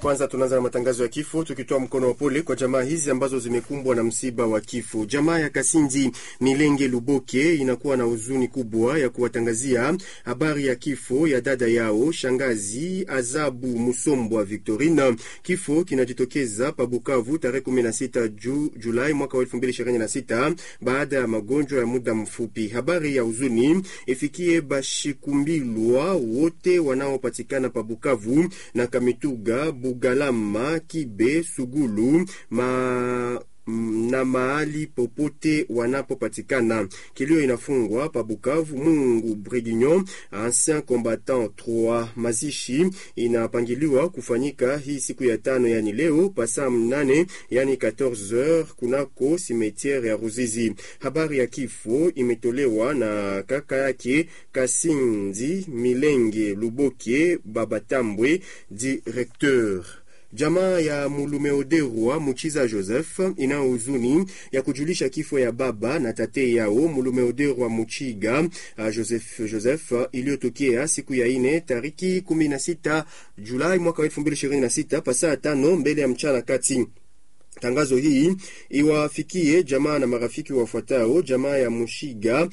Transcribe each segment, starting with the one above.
Kwanza tunaanza na matangazo ya kifo, tukitoa mkono wa pole kwa jamaa hizi ambazo zimekumbwa na msiba wa kifo. Jamaa ya Kasinzi Milenge Luboke inakuwa na huzuni kubwa ya kuwatangazia habari ya kifo ya dada yao shangazi Azabu Musombwa Victorine. Kifo kinajitokeza pa Bukavu tarehe 16 ju, Julai mwaka wa 2026 baada ya magonjwa ya muda mfupi. Habari ya huzuni ifikie bashikumbilwa wote wanaopatikana pa Bukavu na Kamituga, Bugalama, Kibe, Sugulu ma na mahali popote wanapopatikana. Kilio inafungwa pa Bukavu. Mungu Brigignon, ancien combattant 3. Mazishi inapangiliwa kufanyika hii siku ya tano, yani leo pasaa mnane, yani 14h kunako simetiere ya Ruzizi. Habari ya kifo imetolewa na kaka yake Kasinzi Milenge Luboke Babatambwe, directeur Jamaa ya Mulumeoderwa Muchiza Joseph ina huzuni ya kujulisha kifo ya baba na tate yao Mulumeoderwa Muchiga uh, Joseph, Joseph uh, iliyotokea siku ya ine tariki 16 Julai mwaka 2026 pasaa tano mbele ya mchana kati. Tangazo hii iwafikie jamaa na marafiki wafuatao: jamaa ya Mushiga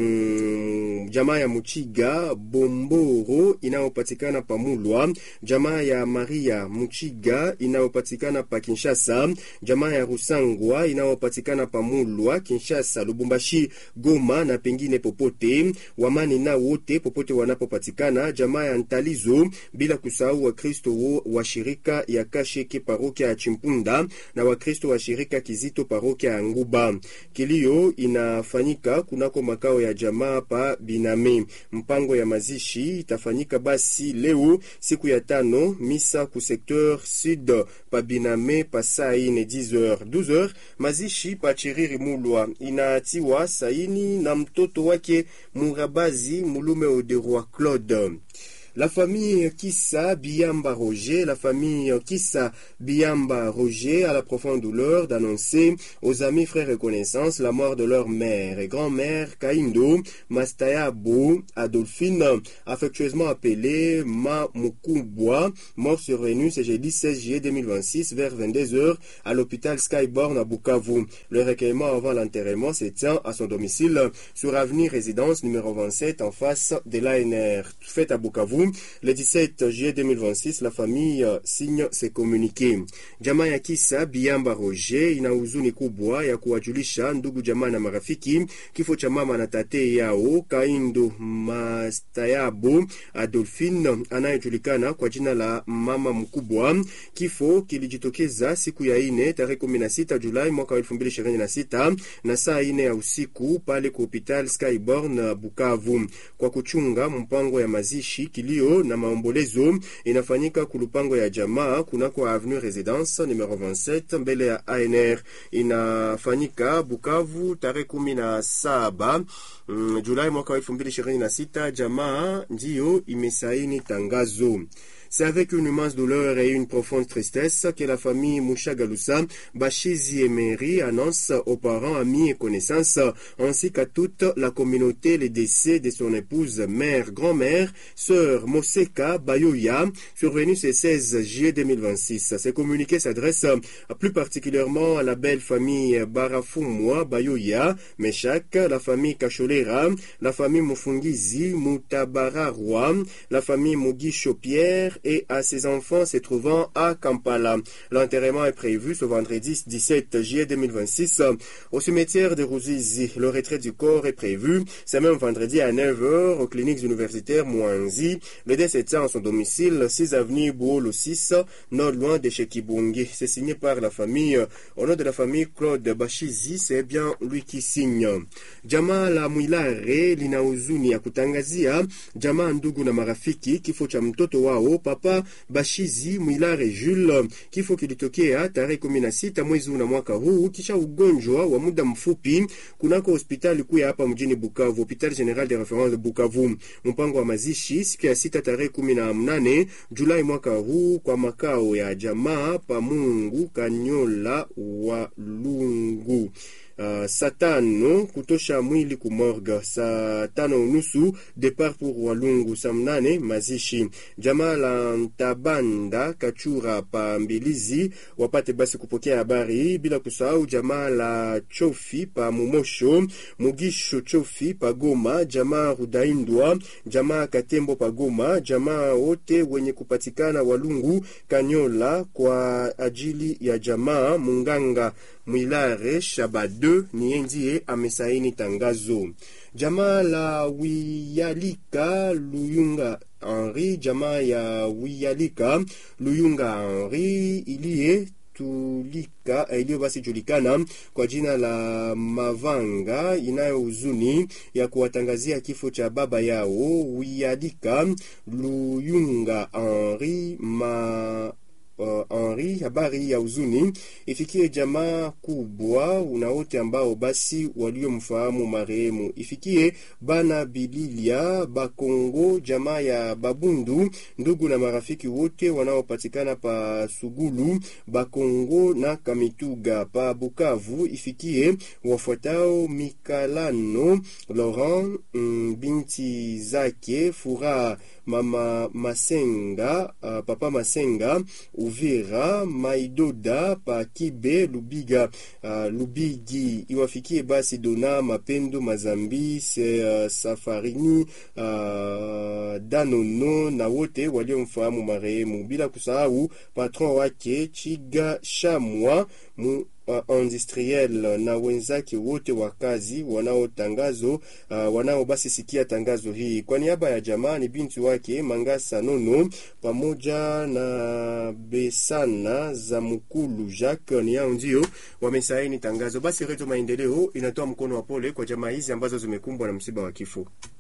mm, jamaa ya Muchiga Bomboro inayopatikana pa Mulwa, jamaa ya Maria Muchiga inayopatikana pa Kinshasa, jamaa ya Rusangwa inayopatikana pa Mulwa, Kinshasa, Lubumbashi, Goma na pengine popote, wamani na wote popote wanapopatikana, jamaa ya Ntalizo, bila kusahau Wakristo wa shirika ya Kasheke parokia ya Chimpunda na Wakristo wa shirika Kizito parokia ya Nguba. Kilio inafanyika kunako makao ya jamaa pa Biname. Mpango ya mazishi itafanyika basi leo siku ya tano, misa ku secteur sud pa Biname pa saa ine 10h 12h. Mazishi pa Chiriri Mulwa inaatiwa saini na mtoto wake Murabazi Mulume Oderwa Claude. La famille Kissa Biamba Roger, la famille Kissa Biamba Roger a la profonde douleur d'annoncer aux amis, frères et connaissances la mort de leur mère et grand-mère Kaindo Mastayabo Adolphine, affectueusement appelée Ma Mukubwa, mort survenue ce jeudi 16 juillet 2026 vers 22h à l'hôpital Skyborn à Bukavu. Le recueillement avant l'enterrement se tient à son domicile sur avenue Résidence numéro 27 en face de l'ANR. Fait à Bukavu le 17 juillet 2026, la famille uh, signe ses communiqués. Jamaa ya Kisa Biamba Roger ina huzuni kubwa ya kuwajulisha ndugu jamaa na marafiki kifo cha mama na tate yao Kaindo Mastayabo Adolphine anayejulikana kwa jina la mama mkubwa. Kifo kilijitokeza siku ya ine tarehe 16 Julai mwaka 2026 na saa ine ya usiku pale ku hospital Skyborn Bukavu kwa kuchunga mpango ya mazishi kilio na maombolezo inafanyika kulupango ya jamaa kunako avenue Residence numero 27 mbele ya ANR. Inafanyika Bukavu tarehe kumi na saba mm, Julai mwaka wa elfu mbili ishirini na sita. Jamaa ndiyo imesaini tangazo. C'est avec une immense douleur et une profonde tristesse que la famille Mouchagaloussa, Bachizi et Mary annonce aux parents, amis et connaissances, ainsi qu'à toute la communauté, les décès de son épouse, mère, grand-mère, sœur Moseka Bayoya, survenu ce 16 juillet 2026. Ces communiqués s'adressent plus particulièrement à la belle famille Barafumwa Bayoya, Meshak, la famille Kacholera, la famille Mufungizi, Mutabararwa, la famille Mugisho Pierre, et à ses enfants se trouvant à Kampala. L'enterrement est prévu ce vendredi 17 juillet 2026 au cimetière de Ruzizi. Le retrait du corps est prévu ce même vendredi à 9h aux cliniques universitaires Mwanzi. Le décès tient à son domicile 6 avenue Bouolo 6, non loin de chez Kibungi. C'est signé par la famille. Au nom de la famille Claude Bashizi, c'est bien lui qui signe. Jamaa la Mwilare lina huzuni ya kutangazia jamaa, ndugu na marafiki kifo cha mtoto wao Papa Bashizi Mwilare Jules. Kifo kilitokea tarehe 16 mwezi huu na mwaka huu kisha ugonjwa wa muda mfupi kunako hospitali kuu ya hapa mjini Bukavu, Hopital General de Reference de Bukavu. Mpango wa mazishi siku ya sita tarehe 18 Julai mwaka huu kwa makao ya jamaa pa Mungu Kanyola wa Lungu. Uh, saa tano kutosha mwili kumorga, saa tano unusu depart pour Walungu, saa mnane mazishi. Jamaa la Ntabanda Kachura pa Mbilizi wapate basi kupokea habari hii, bila kusahau jamaa la Chofi pa Mumosho, Mugisho Chofi pa Goma, jamaa Rudaindwa, jamaa Katembo pa Goma, jamaa wote wenye kupatikana Walungu Kanyola kwa ajili ya jamaa Munganga Mwilare Shabade ni ndiye amesaini tangazo. Jamaa la Wiyalika Luyunga Henri, jamaa ya Wiyalika Luyunga Henri iliye tulika iliyo basi julikana kwa jina la Mavanga inayo huzuni ya kuwatangazia kifo cha baba yao Wiyalika Luyunga Henri ma Uh, Henri, habari ya huzuni ifikie jamaa kubwa na wote ambao basi waliomfahamu marehemu, ifikie bana Bililia Bakongo, jamaa ya Babundu, ndugu na marafiki wote wanaopatikana pa Sugulu, Bakongo na Kamituga, pa Bukavu, ifikie wafuatao Mikalano Laurent, mm, binti zake Furaha, mama Masenga, uh, papa Masenga Uvira Maidoda pa Kibe Lubiga uh, Lubigi iwafikie basi Dona Mapendo Mazambi se uh, Safarini uh, Danono na wote waliomfahamu marehemu, bila kusahau patron wake Chiga Shamwa mu Uh, industriel na wenzake wote wa kazi wanaotangazo uh, wanao basi sikia tangazo hii. Kwa niaba ya jamaa ni binti wake Mangasa Nono pamoja na Besana za Mukulu Jacques, ni hao ndio wamesaini tangazo. Basi Redio Maendeleo inatoa mkono wa pole kwa jamaa hizi ambazo zimekumbwa na msiba wa kifo.